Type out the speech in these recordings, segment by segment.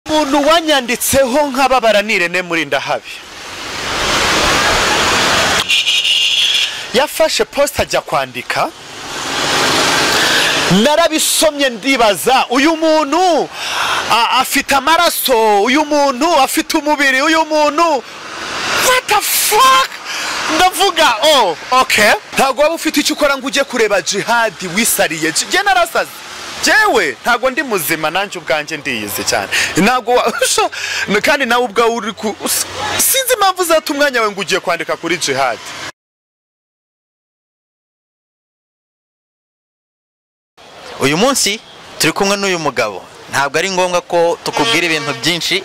umuntu wanyanditseho nkababara ni irene muri ndahabi yafashe posita ajya kwandika narabisomye ndibaza uyu muntu a- afite amaraso uyu muntu afite umubiri uyu muntu what the fuck ndavuga oh okay ntabwo waba ufite icyo ukora ngo ujye kureba jihadi wisariye Ji- jye narasaze jewe ntabwo ndi muzima nanjye ubwanjye ndiyizi cyane ntabwo wa- sho, n- kandi nawe ubwawe uri ku s- sinzi impamvu uzata umwanya wawe ngo ugiye kwandika kuri jihadi uyu munsi turi kumwe n'uyu mugabo ntabwo ari ngombwa ko tukubwira ibintu byinshi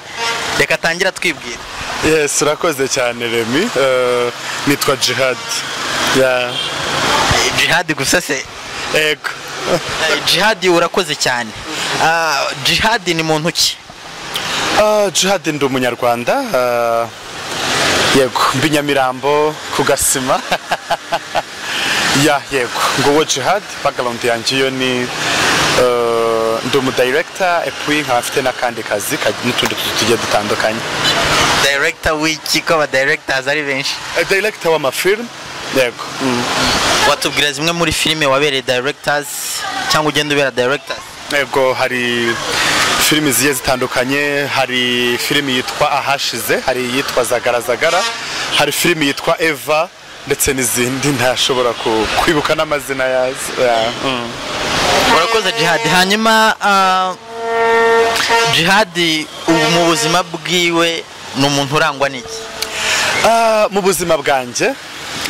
reka atangira twibwira yes urakoze cyane remi Eh, nitwa jihad ya Eh, jihadi gusa se ego Eh, jihadi urakoze cyane Ah, jihadi ni muntu ki Ah, jihad ndi umunyarwanda ah, yego mbi nyamirambo ku gasima ya yego nguwo jihad background yanjye iyo ni eh, ndi umudirector epui nkaba mfite n'akandi kazi ka- n'utundi tuzi tugiye dutandukanye director w'iki ko aba directors ari benshi Eh, director w'amafilm yego mm, watubwira zimwe muri filime wabereye directors cyangwa ugenda ubera directors yego hari filimi zigiye zitandukanye hari filimi yitwa ahashize hari iyitwa zagaragara hari filimi yitwa eva ndetse n'izindi ntashobora ku- kwibuka n'amazina yazo Ya, mm. urakoze jihadi hanyuma ah, jihadi ubu mu buzima bwiwe ni umuntu urangwa n'iki Ah, mu buzima bwanjye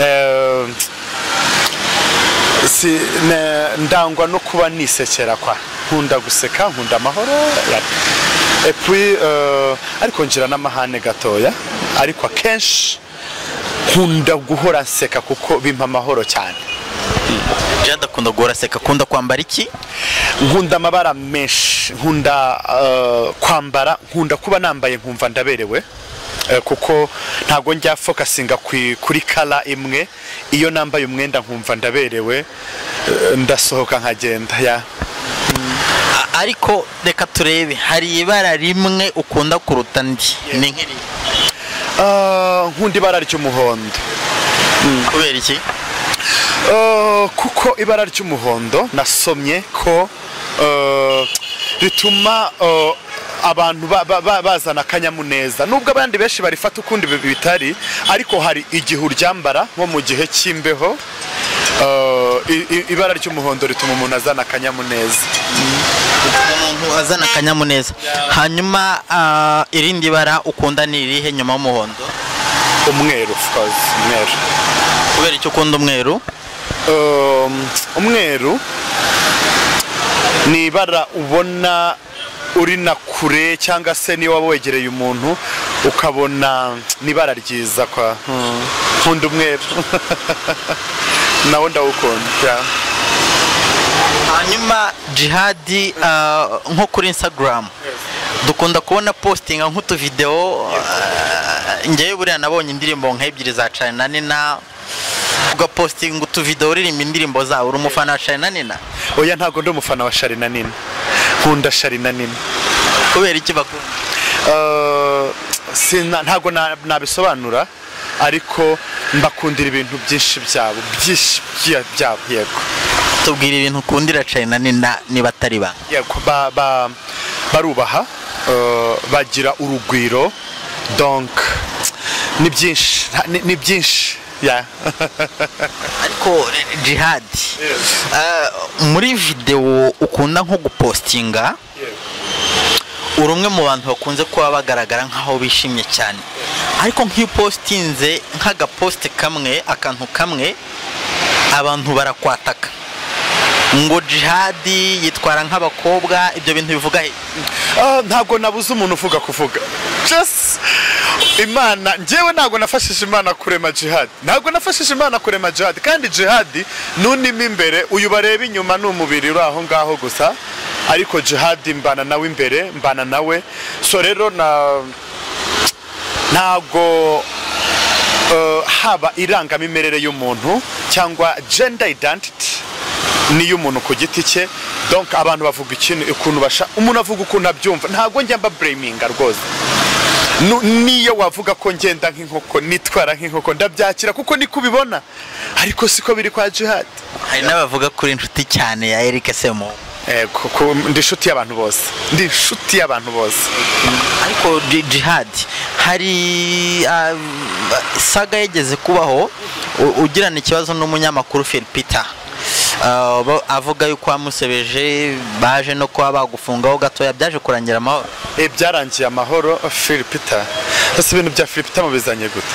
eh, si- ne- ndangwa no kuba nisekera kwa nkunda guseka nkunda amahoro ya- epui eh, ariko ngira n'amahane gatoya ariko akenshi nkunda guhora nseka kuko bimpa amahoro cyane jihadi akunda guhora aseka akunda kwambara iki nkunda amabara menshi nkunda eh, kwambara nkunda kuba nambaye nkumva ndaberewe eh, kuko ntabwo njya fokasinga kwi- kuri kara imwe iyo nambaye umwenda nkumva ndaberewe eh, ndasohoka nkagenda ya A- ariko reka turebe hari ibara rimwe ukunda kuruta andi ni nk'iri Ah, nkunda ibara ry'umuhondo kubera iki Eh, kuko ibara ry'umuhondo nasomye ko eh, rituma eh, abantu ba- ba- ba- bazana akanyamuneza nubwo abandi benshi barifata ukundi bi- bitari ariko hari igihe uryambara nko mu gihe cy'imbeho eh, i- i- ibara ry'umuhondo rituma umuntu azana akanyamuneza umuntu azana akanyamuneza hanyuma ah, irindi bara ukunda ni irihe nyuma y'umuhondo umweru of course, umweru kubera icyo ukunda umweru Um, umweru ni ibara ubona uri na kure cyangwa se niba waba wegereye umuntu ukabona ni ibara ryiza kwa Hmm. nkunda umweru nawe ndawukunda yeah. hanyuma jihadi ah, nko kuri instagram dukunda kubona postinga nk'utuvidewo ah, ngewe buriya nabonye indirimbo nk'ebyiri za cana na nina ugapostinga utuvidewo uririmba indirimbo zawe uri umufana wa cana na nina oya ntabwo ndi umufana wa shari na nini nkunda shari na nini kubera iki bakunda Uh, sina- ntabwo na- nabisobanura ariko mbakundira ibintu byinshi byabo byinshi bya- byabo yego tubwira ibintu ukundira cana na nina niba atari ba Yego, ba- ba- barubaha eh, bagira urugwiro donc ni byinshi nta- ni- ni byinshi ya ariko jihadi ah, muri videwo ukunda nko gupostinga uri umwe mu bantu bakunze kuba bagaragara nk'aho bishimye cyane ariko nk'iyo upostinze nk'agaposite kamwe akantu kamwe abantu barakwataka ngo jihadi yitwara nk'abakobwa ibyo bintu bivuga he Ah, ntabwo nabuze umuntu uvuga kuvuga Just imana njyewe ntabwo nafashije imana kurema jihad ntabwo nafashije imana kurema jihad kandi jihad nunimo imbere uyu bareba inyuma ni umubiri uri aho ngaho gusa ariko jihad mbana nawe imbere mbana nawe so rero na ntabwo eh, haba irangamimerere y'umuntu cyangwa gender identity n'iy'umuntu ku giti cye donk abantu bavuga ikintu ukuntu basha umuntu avuga ukuntu abyumva ntabwo njya mbabureminga rwose Nu- niyo wavuga ko ngenda nk'inkoko nitwara nk'inkoko ndabyakira kuko niko ubibona ariko siko biri kwa jihad hari n'abavuga kuri inshuti cyane ya Eric Semo Eh, ku- ku- ndi inshuti y'abantu bose ndi inshuti y'abantu bose ariko ji- jihad hari ah, saga yageze kubaho u- ugirana ikibazo n'umunyamakuru Phil Peter Ah, ba- avuga yuko wamusebeje baje no kuba bagufungaho gatoya byaje kurangira amahoro Eh, byarangiye amahoro filipita ese ibintu bya filipita mubizanye gute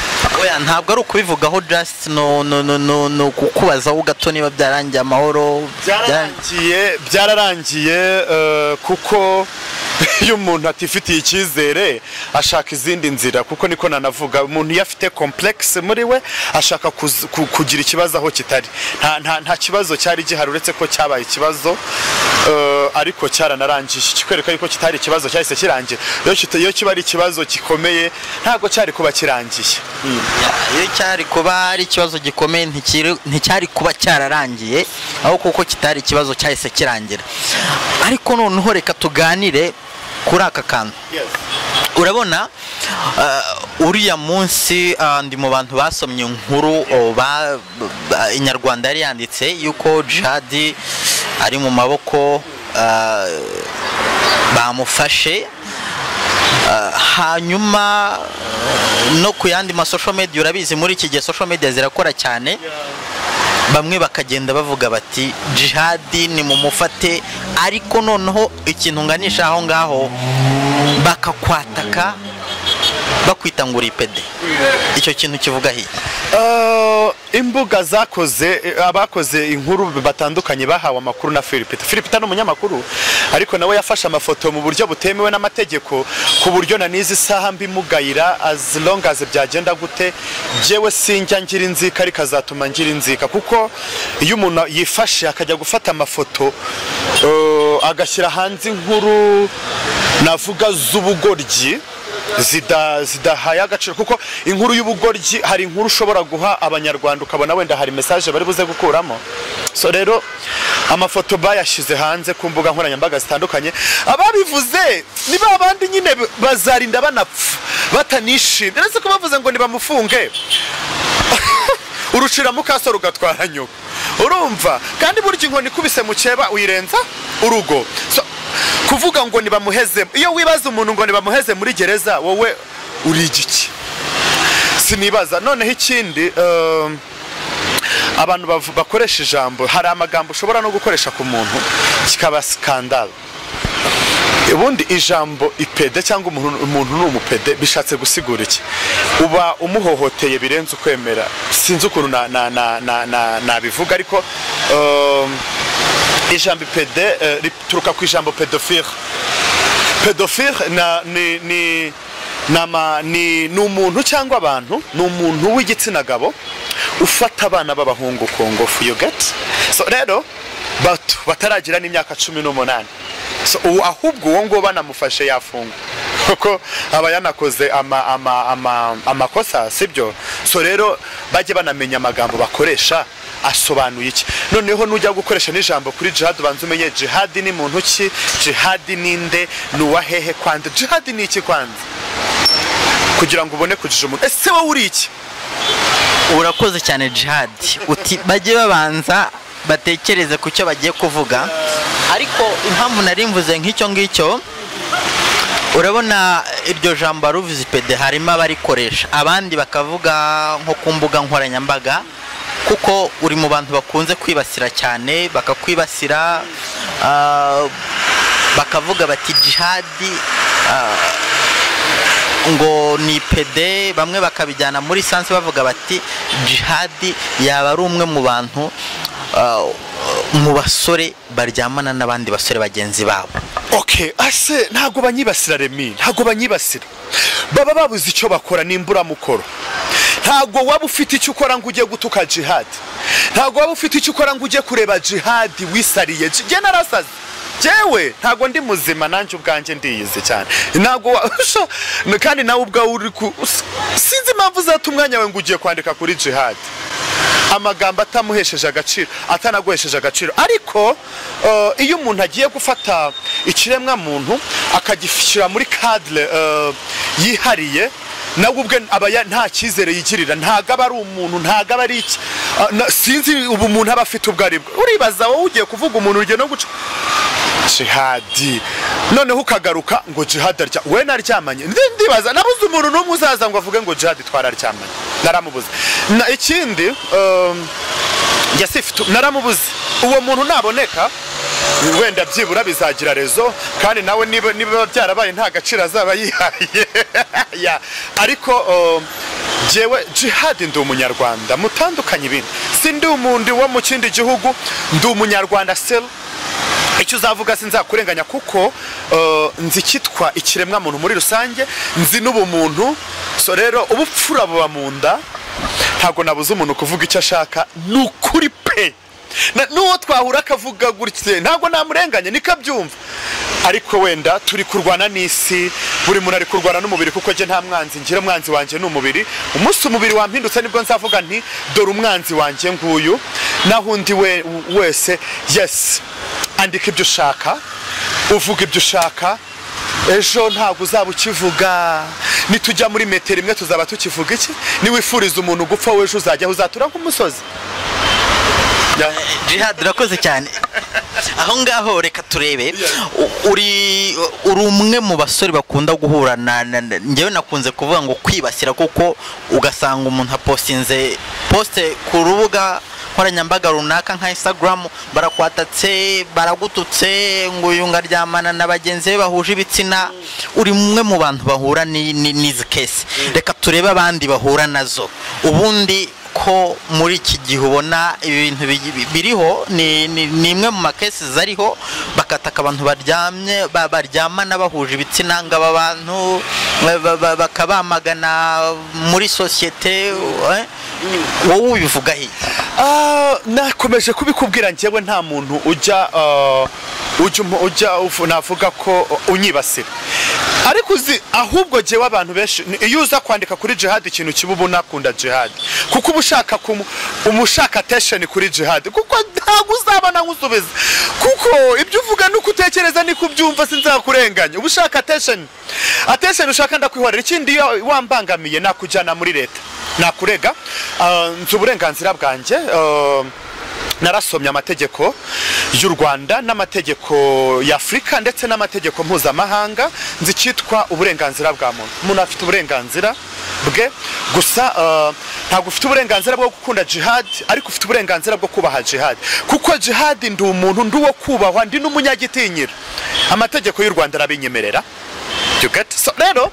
Oya, ntabwo ari ukubivugaho just no no no no, no kukubazaho gato niba byarangiye amahoro Byarang- byararangiye byararangiye eh, kuko iyo umuntu atifitiye icyizere ashaka izindi nzira kuko niko nanavuga umuntu iyo afite complex muri we ashaka kuz- ku- kugira ikibazo aho kitari nta, nta, nta kibazo cyari gihari uretse ko cyabaye ikibazo eh, ariko cyaranarangiye kikwereka yuko kitari ikibazo cyahise kirangira iyo kita- iyo kiba ari ikibazo gikomeye ntabwo cyari kuba kirangiye iyo cyari kuba ari ikibazo gikomeye ntikiri- nticyari kuba cyararangiye ahubwo kuko kitari ikibazo cyahise kirangira ariko noneho reka tuganire kuri aka kantu urabona uh, uriya munsi uh, ndi mu bantu basomye inkuru o, ba- ba- inyarwanda yari yanditse yuko jihadi ari mu maboko uh, bamufashe Uh, hanyuma uh, no ku yandi ma social media urabizi muri iki gihe social media zirakora cyane bamwe bakagenda bavuga bati jihadi ni mumufate ariko noneho ikintu nganisha aho ngaho bakakwataka bakwita ngo uri pede icyo kintu kivuga hiya Eh, imbuga zakoze eh, abakoze inkuru batandukanye bahawe amakuru na Philipita Philipita ni umunyamakuru ariko nawe yafashe amafoto mu buryo butemewe n'amategeko ku buryo na n'izi saha mbimugayira as long as byagenda gute jewe sinjya ngira inzika ariko azatuma ngira inzika kuko iyo umuntu yifashe akajya gufata amafoto eh, agashyira hanze inkuru navuga z'ubugoryi zida- zidahaye agaciro kuko inkuru y'ubugoryi hari inkuru ushobora guha abanyarwanda ukabona wenda hari mesaje bari buze gukuramo so rero amafoto bayashyize hanze ku mbuga nkoranyambaga zitandukanye ababivuze ni ba bandi nyine bazarinda banapfa batanishimye uretse ko bavuze ngo nibamufunge urucira mu kaso rugatwara nyoko urumva kandi burya inkoni ikubise mu cyeba uyirenza urugo So, kuvuga ngo nibamuheze iyo wibaza umuntu ngo nibamuheze muri gereza wowe uri igiki sinibaza noneho ikindi ehm, abantu bavu- bakoresha ijambo hari amagambo ushobora no gukoresha ku muntu kikaba sikandalo ubundi ijambo ipede cyangwa umuntu umuntu ni umupede bishatse gusigura iki uba umuhohoteye birenze ukwemera sinzi ukuntu na- na- na- na- na- nabivuga ariko um, ijambo ipede eh, rituruka ku ijambo pedofire pedofire na- ni- ni- ni ama- ni ni umuntu cyangwa abantu ni umuntu w'igitsina gabo ufata abana b'abahungu ku ngufu you get so rero bato bataragira n'imyaka cumi n'umunani so ubu ahubwo uwo nguwo banamufashe yafungwa kuko aba yanakoze ama- ama- ama- amakosa sibyo so rero bajye banamenya amagambo bakoresha asobanuye iki noneho nujya gukoresha n'ijambo kuri jihad ubanza umenye jihad ni muntu ki jihad ninde ni uwa hehe kwanza jihad ni iki kwanza kugira ngo ubone kujija umuntu ese wowe uri iki urakoze cyane jihadi uti bajye babanza batekereze ku cyo bagiye kuvuga ariko impamvu nari mvuze nk'icyo ngicyo urabona iryo jambo ruvuze ipede harimo abarikoresha abandi bakavuga nko ku mbuga nkoranyambaga kuko uri mu bantu bakunze kwibasira cyane bakakwibasira ah, bakavuga bati jihadi ah, ngo ni pede bamwe bakabijyana muri sansi bavuga bati jihadi yaba ari umwe mu bantu ah, mu basore baryamana n'abandi basore bagenzi babo okay ase ntabwo banyibasira remi ntabwo banyibasira baba babuze icyo bakora nimburamukoro ntabwo waba ufite icyo ukora ngo ujye gutuka jihad ntabwo waba ufite icyo ukora ngo ujye kureba jihad wisariye jye narasaze jewe ntabwo ndi muzima nanjye ubwanjye ndiyizi cyane ntabwo wa- sha, n- kandi nawe ubwawe uri ku us- sinzi impamvu uzata umwanya we ngo ugiye kwandika kuri jihad amagambo atamuhesheje agaciro atanaguhesheje agaciro ariko eh, iyo umuntu agiye gufata ikiremwa muntu akagishyira muri cadre eh, yihariye nawe ubwe aba ya- nta cyizere yigirira ntago aba ari umuntu ntago aba ari iki Ah, na- sinzi ubu umuntu aba afite ubwo ari bwo uribaza wowe ugiye kuvuga umuntu urugero no guca jihadi noneho ukagaruka ngo jihadi arya we naryamanye Ndi- ndibaza nabuze umuntu n'umwe uzaza ngo avuge ngo jihadi twararyamanye naramubuze Na- ikindi um, njye sifite naramubuze uwo muntu naboneka wenda byibura bizagira rezo kandi nawe niba niba byarabaye nta gaciro azaba yihaye Ya, ariko um, jyewe jihadi ndi umunyarwanda mutandukanye ibindi si ndi umuntu wo mu kindi gihugu ndi umunyarwanda selo icyo uzavuga sinzakurenganya kuko eh, nzi icyitwa ikiremwamuntu muri rusange nzi n'ubumuntu so rero ubupfura buba mu nda ntabwo nabuze umuntu kuvuga icyo ashaka ni ukuri pe Na- n'uwo twahura akavuga gutya ntabwo namurenganya niko abyumva ariko wenda turi kurwana n'isi buri muntu ari kurwana n'umubiri kuko njye nta mwanzi ngira umwanzi wanjye ni umubiri umunsi umubiri wampindutse nibwo nzavuga nti dore umwanzi wanjye nguyu naho undi we wese yesi andika ibyo ushaka uvuga ibyo ushaka ejo ntabwo uzaba ukivuga nitujya muri metero imwe tuzaba tukivuga iki niwifuriza umuntu gupfa w'ejo uzajya uzatura nk'umusozi Ya. jihad urakoze cyane aho ngaho reka turebe U- uri uri umwe mu basore bakunda guhura na na- na- njyewe nakunze kuvuga ngo kwibasira kuko ugasanga umuntu apostinze poste ku rubuga nkoranyambaga runaka nka instagram barakwatatse baragututse ngo uyu ngaryamana na bagenzi be bahuje ibitsina uri umwe mu bantu bahura ni- ni- n'izi kesi reka turebe abandi bahura nazo ubundi ko muri iki gihe ubona ibintu bi- bi- biriho ni ni- ni imwe mu makesi zariho bakataka abantu baryamye ba- baryamana bahuje ibitsina ngo aba bantu ba- ba- ba- bakabamagana muri sosiyete eh? wowe ubivugaho iki? Ah, nakomeje kubikubwira njyewe nta muntu ujya ah, ujya umu- ujya ufu- navuga ko unyibasira ariko uzi ahubwo jyewe abantu benshi ni- iyo uza kwandika kuri jihadi ikintu kiba uba unakunda jihadi kuko uba ushaka kumu- uba ushaka attention kuri jihadi kuko ntabwo uzabona nkusubiza kuko ibyo uvuga nuko utekereza niko ubyumva sinzakurenganya uba ushaka attention attention ushaka ndakwihorera ikindi iyo wambangamiye nakujyana muri leta nakurega ah, nzi uburenganzira bwanjye ah, narasomye amategeko y'u rwanda n'amategeko y'afurika ndetse n'amategeko mpuzamahanga nzi icyitwa uburenganzira bwa muntu umuntu afite uburenganzira bwe gusa eh, ntabwo ufite uburenganzira bwo gukunda jihad ariko ufite uburenganzira bwo kubaha jihad kuko jihad ndi umuntu ndi uwo kubahwa ndi n'umunyagitinyira amategeko y'u rwanda arabinyemerera You get? So, rero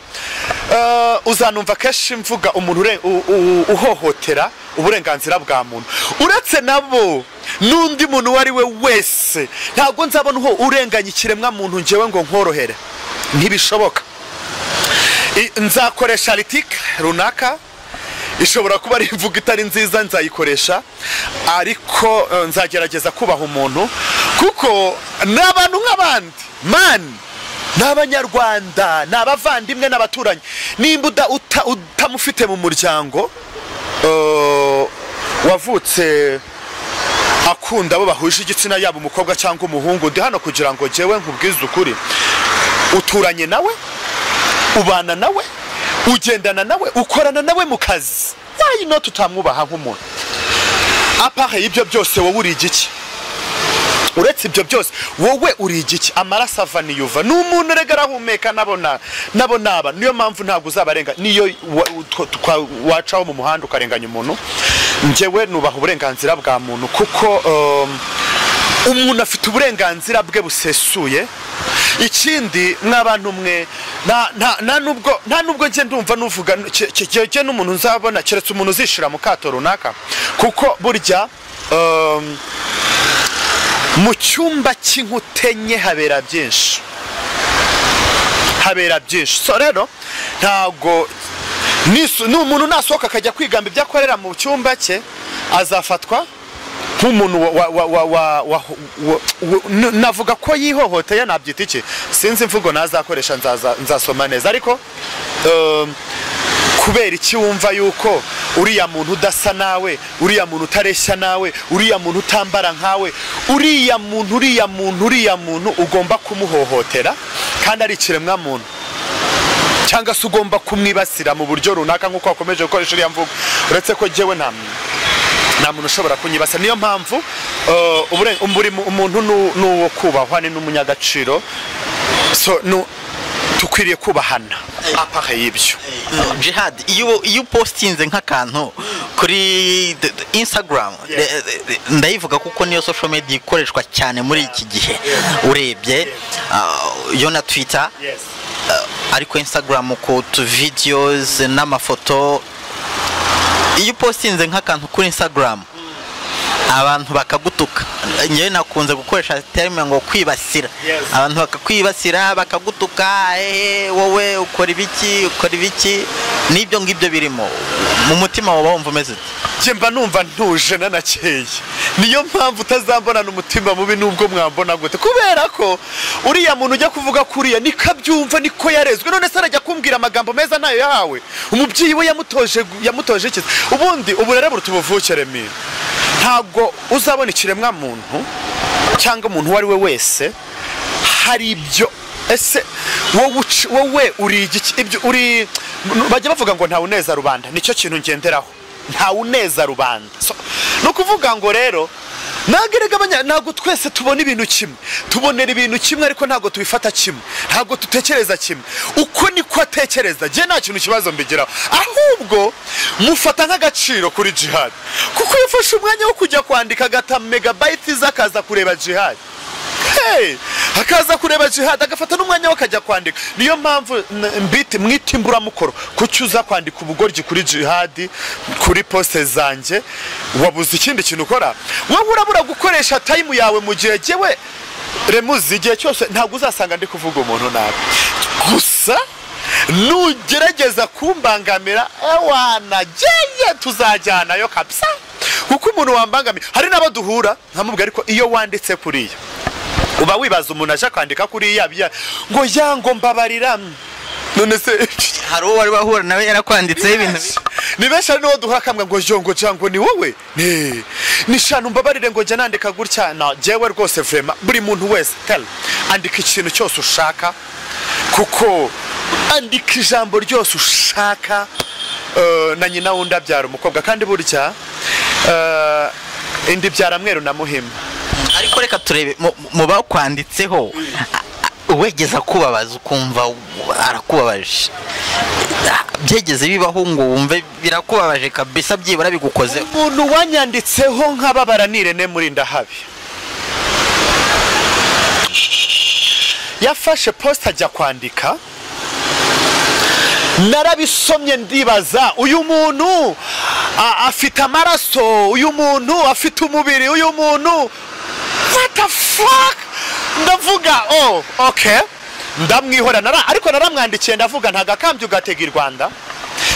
eh, uzanumva kenshi mvuga umuntu ure- u- u- uhohotera uburenganzira bwa muntu uretse nabo n'undi muntu uwo ari we wese ntabwo nzabona uho urenganya ikiremwa muntu ngewe ngo nkorohere ntibishoboka I- nzakoresha ritike runaka ishobora kuba ari imvugo itari nziza nzayikoresha ariko eh, nzagerageza kubaha umuntu kuko ni abantu nk'abandi mani ni abanyarwanda ni abavandimwe n'abaturanyi nimba uda- uta- utamufite mu muryango eh, wavutse akunda abo bahuje igitsina yaba umukobwa cyangwa umuhungu ndi hano kugira ngo jyewe nkubwize ukuri uturanye nawe ubana nawe ugendana nawe ukorana nawe mu kazi wayi noti utamwubaha nk'umuntu apahe y'ibyo byose wowe uri igiki uretse ibyo byose wowe uri igiki amaraso ava niyuva ni umuntu rega arahumeka nabo na- nabo naba niyo mpamvu ntabwo uzabarenga niyo wa- twa- twa- wacaho mu muhanda ukarenganya umuntu njyewe nubaha uburenganzira bwa muntu kuko um, umuntu afite uburenganzira bwe busesuye ikindi mw'abantu mwe nta- nta- nta nubwo- nta nubwo njye ndumva nuvuga kijyejye n'umuntu nzabona keretse umuntu uzishira mu kato runaka kuko burya um, mu cyumba cy'inkuta enye habera byinshi habera byinshi so rero ntabwo nisu- ni umuntu nasohoka akajya kwigamba ibyo akorera mu cyumba cye azafatwa nk'umuntu wa- wa- wa- wa- wa- wa- wa- wa- n- navuga ko yihohoteye nabyita iki sinzi imvugo nazakoresha nzaza- nzasoma neza ariko um, kubera iki wumva yuko uriya muntu udasa nawe uriya muntu utareshya nawe uriya muntu utambara nkawe uriya muntu uriya muntu uriya muntu ugomba kumuhohotera kandi ari ikiremwamuntu cyangwa se ugomba kumwibasira mu buryo runaka nk'uko wakomeje gukoresha uriya mvugo uretse ko ngewe nta nta muntu ushobora kunyibasa niyo mpamvu eh, ubure- buri mu- umuntu nu- ni uwo kubahwa ni n'umunyagaciro so nu- dukwiriye kubahana apare y'ibyo jihad iyo iyo upostinze nk'akantu kuri d- d- instagram Yeah. de- de- de- ndayivuga kuko niyo social media ikoreshwa cyane muri iki gihe urebye uh, yo na twitter uh, ariko instagram ku tu videos n'amafoto iyo upostinze nk'akantu kuri instagram abantu bakagutuka ngewe nakunze gukoresha terime ngo kwibasira Yes. abantu bakakwibasira bakagutuka ehe wowe ukora ibiki ukora ibiki n'ibyo ngibyo birimo mu mutima waba wumva umeze ute njye mba numva ntuje nanakeye niyo mpamvu utazambonana umutima mubi n'ubwo mwambona gute kubera ko uriya muntu ujya kuvuga kuriya niko abyumva niko yarezwe none se arajya kumbwira amagambo meza ntayo yahawe umubyeyi we yamutoje yamutoje iki ubundi uburere buruta ubuvuke remera ntabwo uzabona ikiremwa muntu cyangwa umuntu uwo ari we wese hari ibyo ese wowe uci- wowe uri igiki ibyo uri bajya bavuga ngo ntawe uneza rubanda nicyo kintu ngenderaho ntawe uneza rubanda So, ni ukuvuga ngo rero ntabwo erega abanya- ntabwo twese tubona ibintu kimwe tubonera ibintu kimwe ariko ntabwo tubifata kimwe ntabwo dutekereza kimwe uko niko atekereza njye nta kintu kibazo mbigiraho ahubwo mufata nk'agaciro kuri jihad kuko yafashe umwanya wo kujya kwandika agata megabayiti ze akaza kureba jihad Hey! akaza kureba jihad agafata n'umwanya we akajya kwandika niyo mpamvu n- mbiti mwita imburamukoro kuki uza kwandika ubugoryi kuri jihad kuri poste zanjye wabuze ikindi kintu ukora wowe urabura gukoresha tayimu yawe mu gihe jyewe remuzi igihe cyose ntabwo uzasanga ndi kuvuga umuntu nabi gusa nugerageza kumbangamira ewana jyeye tuzajyanayo kabisa kuko umuntu wambangamira hari n'abo duhura nkamubwira ariko iyo wanditse kuriya uba wibaza umuntu aje kwandika kuriya bya ngo ya ngo mbabarira none se hari uwo wari wahura nawe yarakwanditseho ibintu bibi. ni benshi hari n'uwo duhura akamwe ngo jo ngo ja ngo ni wowe Ne. ni shanu mbabarire ngo jya nandika gutya na jyewe rwose vrema buri muntu wese tell andika ikintu cyose ushaka kuko andika ijambo ryose ushaka Eh, na nyina wundi abyara umukobwa kandi burya eh, indi byara mweru na muhima ariko reka turebe mu- mu bakwanditseho a- a- uwegeza kubabaza ukumva u- arakubabaje byegeze bibaho ngo wumve birakubabaje kabisa byibura bigukozeho umuntu wanyanditseho nkababara ni Irene Murindahabi yafashe posita ajya kwandika narabisomye ndibaza uyu muntu a- afite amaraso uyu muntu afite umubiri uyu muntu what the fuck ndavuga oh okay ndamwihora nara ariko naramwandikiye ndavuga nta gakambye ugatega i rwanda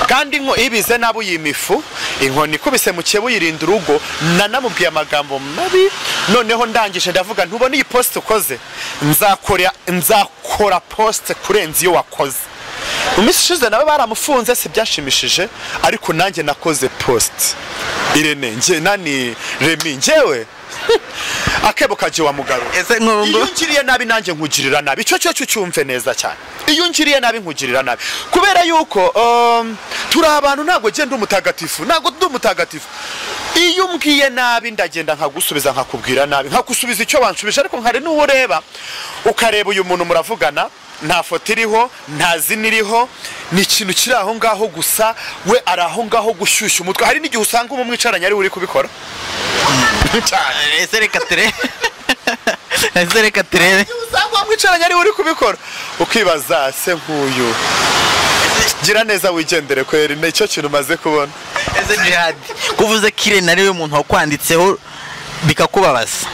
kandi inko ibize nabo yimifu inkoni ikubise mu kibu yirinda urugo nanamubwiye amagambo mabi noneho ndangije ndavuga ntubona iyi posite ukoze nzakora nzakora posite kurenza iyo wakoze mu minsi ishize nawe baramufunze si byashimishije ariko nanjye nakoze posite irene nge nani remi ngewe akebo kajya wa mugabo ese iyo nk'ubu ngiriye nabi nanjye nkugirira nabi icyo cyo cyumve neza cyane iyo ngiriye nabi nkugirira nabi kubera yuko um, turi abantu ntabwo genda umutagatifu ntabwo ndi umutagatifu iyo umbwiye nabi ndagenda nkagusubiza nkakubwira nabi nkagusubiza icyo wanshubije ariko hari n'uwo ureba ukareba uyu muntu muravugana nta foto iriho nta zina iriho ni ikintu kiri aho ngaho gusa we ari aho ngaho gushyushya umutwe hari n'igihe usanga umu mwicaranye ari we uri kubikora cyane ese reka turebe ese reka turebe usanga wamwicaranye ariwe uri kubikora ukibaza se nk'uyu gira neza wigendere kweri nicyo kintu umaze kubona ese jihad kuvuze ko irene ariwe muntu wakwanditseho bikakubabaza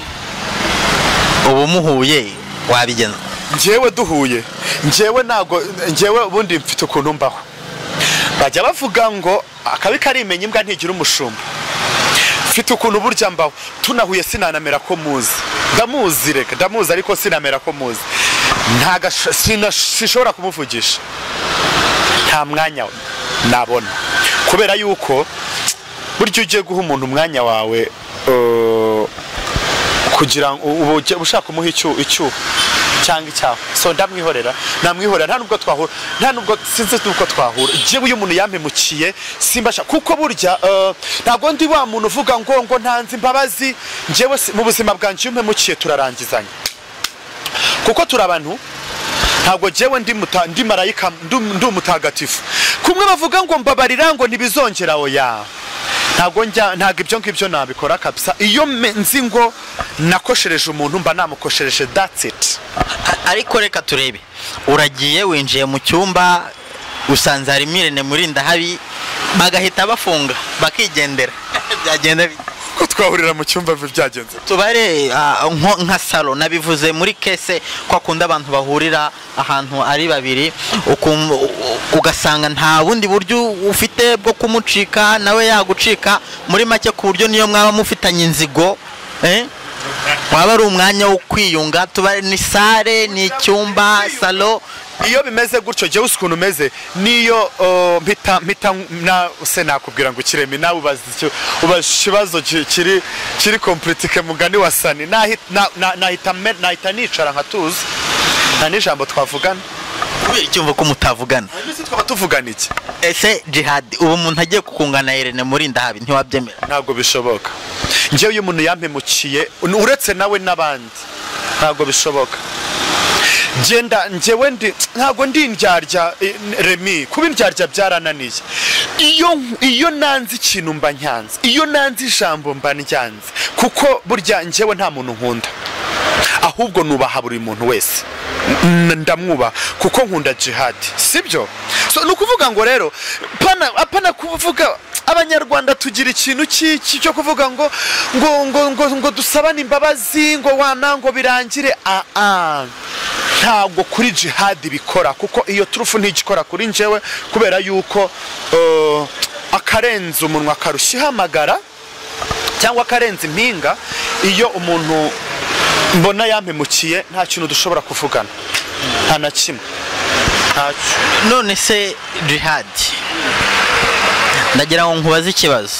ubu muhuye wabigenza njyewe duhuye njyewe ntabwo njyewe ubundi mfite ukuntu mbaho bajya bavuga ngo akabi karimenya imbwa ntigira umushumba mfite ukuntu burya mbaho tunahuye sinanamera ko muzi ndamuzi reka ndamuzi ariko sinamera ko muzi ntago ashobora kumuvugisha nta mwanya we nabona kubera yuko burya ugiye guha umuntu umwanya wawe eh, kugira ngo uba ujya- ushaka umuha icyu- icyuho cyangwa icyaha so ndamwihorera namwihorera nta nubwo twahura nta nubwo sinzi n'ubwo twahura njyewe iyo umuntu yampemukiye simbasha kuko burya eh, ntabwo ndi wa muntu uvuga ngo ngo ntanze imbabazi njyewe si- mu buzima bwanjye iyo umpemukiye turarangizanya kuko turi abantu ntabwo njyewe ndi muta- ndi marayika ndu- ndi umutagatifu kumwe bavuga ngo mbabarira ngo ntibizongera oya ntabwo njya ntabwo ibyo ngibyo nabikora kabisa iyo me- nzi ngo nakoshereje umuntu mba namukoshereje that's it A- ariko reka turebe uragiye winjiye mu cyumba usanze harimo irene murindahabi bagahita bafunga bakigendera byagenda bite? ko twahurira mu cyumba byagenze tubare ah, nko- nka salo nabivuze muri kese ko akunda abantu bahurira ahantu ari babiri ukum- u- u- ugasanga nta bundi buryo ufite bwo kumucika nawe yagucika muri make ku buryo niyo mwaba mufitanye inzigo eh? waba ari umwanya wo kwiyunga tubare ni sare ni icyumba salo iyo bimeze gutyo jyewe uzi ukuntu umeze niyo uh, mpita mpita na se nakubwira ngo ukireme nawe ubaza icyo- ubaza ikibazo ki- kiri kiri kompletike mugani wa sani Nahi- na- na- nahita me- nahita nicara nkatuza nta n'ijambo twavugana kubera icyumva ko mutavugana mbese twaba tuvugana iki ese jihadi ubu umuntu agiye kukungana irene murindahabi ntiwabyemera ntabwo bishoboka njyewe iyo umuntu yampemukiye uretse nawe n'abandi ntabwo bishoboka genda njyewe ndi ntabwo ndi indyarya eh, remi kuba indyarya byarananiye iyo iyo nanze ikintu mba nyanze iyo nanze ijambo mba nyanze kuko burya njyewe nta muntu nkunda ahubwo nubaha buri muntu wese N- ndamwubaha kuko nkunda jihadi sibyo so ni ukuvuga ngo rero pana apana kuvuga abanyarwanda tugira ikintu ki- ki- cyo kuvuga ngo ngo ngo ngo, ngo dusabane imbabazi ngo wana ngo birangire ah ah ntabwo kuri jihadi bikora kuko iyo turufu ntigikora kuri njyewe kubera yuko eh, akarenza umunwa akarushya ihamagara cyangwa akarenza impinga iyo umuntu mbona yampemukiye nta kintu dushobora kuvugana nta na kimwe ntacyo none se jihadi ndagira ngo nkubaze ikibazo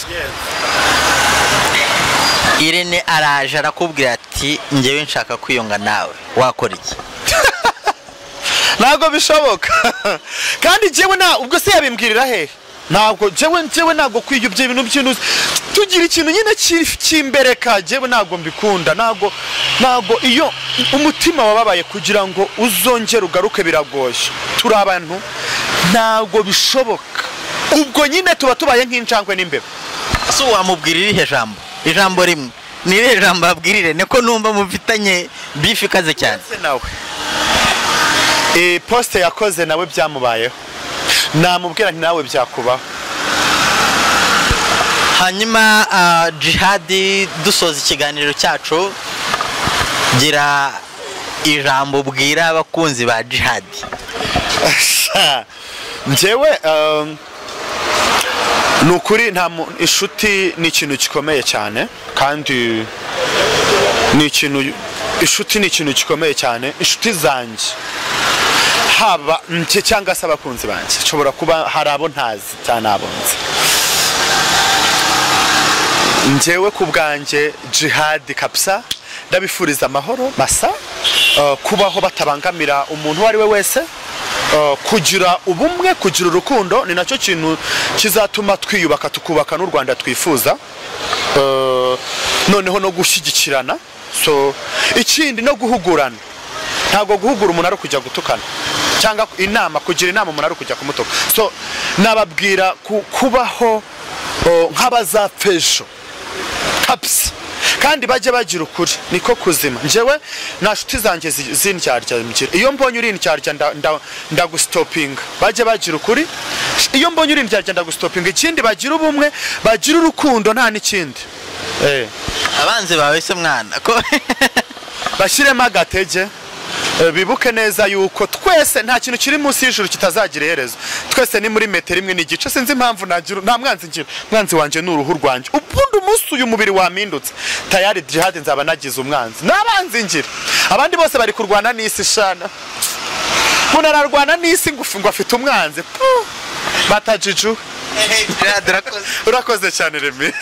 irene araje arakubwira ati njyewe nshaka kwiyunga nawe wakora iki ntabwo bishoboka kandi njyewe nta ubwo se yabimbwirira he ntabwo njyewe njyewe ntabwo kwiga ibyo bintu by'intuzi tugira ikintu nyine ki- cy'imbereka njyewe ntabwo mbikunda ntabwo ntabwo iyo umutima wababaye kugira ngo uzongere ugaruke biragoye turi abantu ntabwo bishoboka ubwo nyine tuba tubaye nk'injangwe n'imbeba ese ubu wamubwira irihe jambo ijambo rimwe ni irihe jambo wabwira irene ko numva mufitanye bifu ikaze cyane yakoze nawe Eh, posite yakoze nawe byamubayeho namubwira nti nawe byakubaho hanyuma ah, jihadi dusoza ikiganiro cyacu gira ijambo ubwira abakunzi ba jihadi njyewe um, ni ukuri nta mu- inshuti ni ikintu gikomeye cyane kandi ni ikintu inshuti ni ikintu gikomeye cyane inshuti zanjye haba njye cyangwa se abakunzi banjye nshobora kuba hari abo ntazi cyane abo nzi njyewe ku bwanjye jihadi kabisa ndabifuriza amahoro masa eh, kubaho batabangamira umuntu uwo ari we wese eh, kugira ubumwe kugira urukundo ni nacyo kintu kizatuma twiyubaka tukubaka n'u rwanda twifuza Eh, noneho no gushyigikirana so ikindi no guhugurana ntabwo guhugura umuntu ari ukujya gutukana cyangwa inama kugira inama umuntu ari ukujya kumutuka so nababwira ku- kubaho eh, nk'abazapfejo kabisa kandi bajye bagira ukuri niko kuzima njyewe nta nshuti zanjye zi- z'indyarya mgira iyo mbonye uri indyarya nda- nda- ndagusitopinga bajye bagira ukuri iyo mbonye uri indyarya ndagusitopinga ikindi bagira ubumwe bagira urukundo nta n'ikindi Eh. abanzi bawe se mwana ko bashyiremo agatege eh, bibuke neza yuko twese nta kintu kiri munsi y'ijuru kitazagira iherezo twese ni muri metero imwe n'igice sinzi impamvu nagira nta mwanzi ngira umwanzi wanjye ni uruhu rwanjye ubundi umunsi uyu mubiri wampindutse tayari jihadi nzaba nagize umwanzi n'abanzi ngira abandi bose bari kurwana n'isi shana umuntu ararwana n'isi ngufi ngo afite umwanzi Puh! batajijuwe jihadi urakoze urakoze cyane remi